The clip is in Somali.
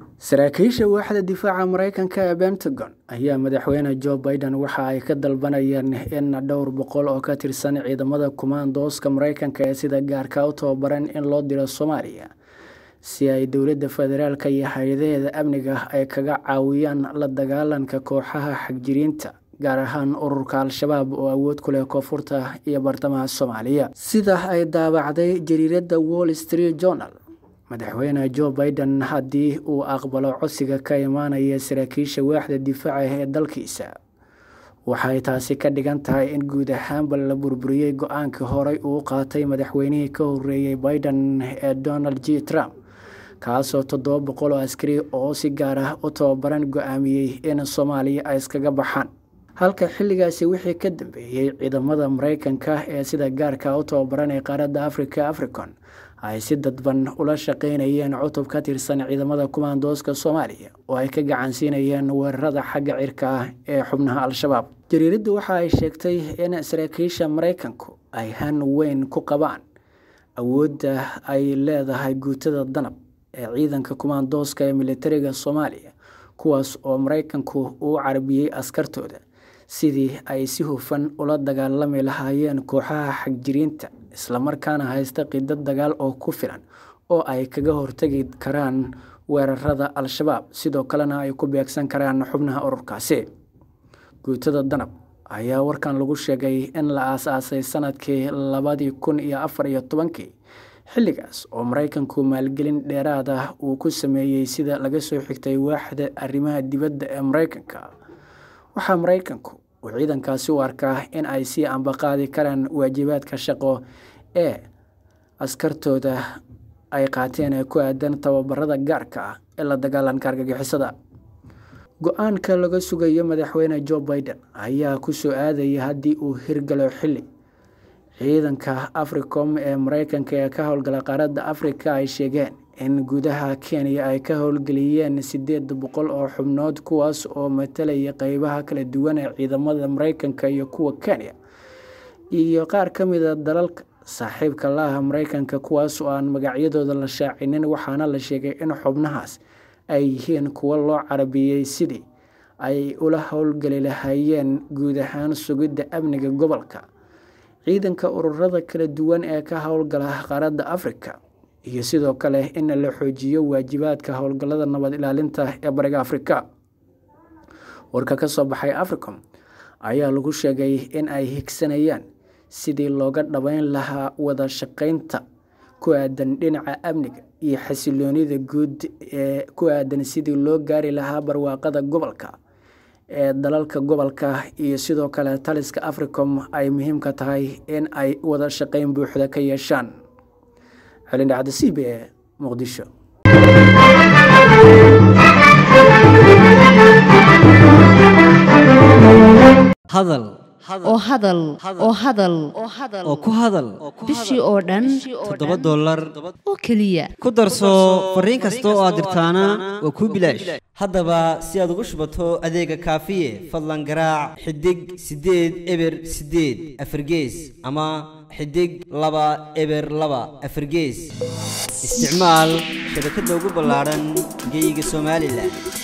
saraakiisha waaxda difaaca mareykanka ee pentagon ayaa madaxweyne joe biden waxa ay ka dalbanayeen in dhowr boqol oo ka tirsan ciidamada kumaandooska mareykanka ee sida gaarka u tababaran in loo diro soomaaliya si ay dowladda federaalk iyo hay-adaheeda amniga ay kaga caawiyaan la dagaalanka kooxaha xagjiriinta gaar ahaan ururka al-shabaab oo awood ku leh koonfurta iyo bartamaha soomaaliya sida ay daabacday jariiradda wall street journal madaxweyne joe biden haddii uu aqbalo codsiga ka imaanaya saraakiisha waaxda difaaca ee dalkiisa waxay taasi ka dhigan tahay in guud ahaanba la burburiyey go-aankii horey uu qaatay madaxweynihii ka horeeyey biden ee donald j trump kaasoo toddoba boqol oo askari oo si gaar ah u tababaran go-aamiyey in soomaaliya ay iskaga baxaan halka xilligaasi wixii ka dambeeyey ciidamada mareykanka ee sida gaarka u tababaran ee qaaradda africa africon ay si dadban ula shaqeynayeen cutub ka tirsan ciidamada kumaandooska soomaaliya oo ay ka gacansiinayeen weerarada xagga cirka ah ee xubnaha al-shabaab jariiraddu waxa ay sheegtay in saraakiisha mareykanku ay han weyn ku qabaan awoodda ay leedahay guutada danab ee ciidanka kumaandooska ee militariga soomaaliya kuwaas oo mareykanku uu carabiyey askartooda sidii ay si hufan ula dagaalami lahaayeen kooxaha xagjiriinta islamarkaana haysta qidad dagaal oo ku filan oo ay kaga hortagi karaan weerarada al-shabaab sidoo kalena ay ku beegsan karaan xubnaha ururkaasi guutada danab ayaa warkan lagu sheegay in la aas-aasay sanadkii labadii kun iyo afar iyo tobankii xilligaas oo mareykanku maalgelin dheeraad ah uu ku sameeyey sida laga soo xigtay waaxda arrimaha dibadda ee mareykanka waxaa mareykanku uu ciidankaasi u arkaa in ay sii ambaqaadi karaan waajibaadka shaqo ee askartooda ay qaateen ee ku aadan tababarada gaarka ah ee la dagaalanka argagixisada go-aanka laga sugayo madaxweyne joe biden ayaa ku soo aadaya haddii uu hirgalo xilli ciidanka africom ee mareykanka ee ka howlgala qaaradda afrika ay sheegeen in gudaha kenya ay ka howlgeliyeen sideed boqol oo xubnood kuwaas oo matalaya qeybaha kala duwan ee ciidamada mareykanka iyo kuwa kenya iyo qaar ka mida dalalka saaxiibka laaha mareykanka kuwaas oo aan magacyadooda la shaacinin waxaana la sheegay in xubnahaas ay yihiin kuwo loo carabiyey sidii ay ula howlgeli lahaayeen guud ahaan sugidda amniga gobolka ciidanka ururada kala duwan ee ka howlgala qaaradda afrika iyo sidoo kale in la xoojiyo waajibaadka howlgallada nabad ilaalinta ee bariga afrika warka ka soo baxay africom ayaa lagu sheegay in ay higsanayaan sidii looga dhabeyn lahaa wada shaqeynta ku aadan dhinaca amniga iyo xasiloonida guud ee ku aadan sidii loo gaari lahaa barwaaqada gobolka ee dalalka gobolka iyo sidoo kale taliska africom ay muhiimka tahay in ay wada shaqeyn buuxda ka yeeshaan xelindhacda c b e muqdisho hadal oo hadal oo hadal oo ku hadal bishii oo dhan toddoba dollar oo keliya ku darso fariin kasta oo aad dirtaana waa kuu bilaash haddaba si aad ugu shubato adeega kaafiye fadlan garaac xidig siddeed eber siddeed afargees ama xidig laba eber laba afargees isticmaal shabakadda ugu ballaadhan geyga somalilan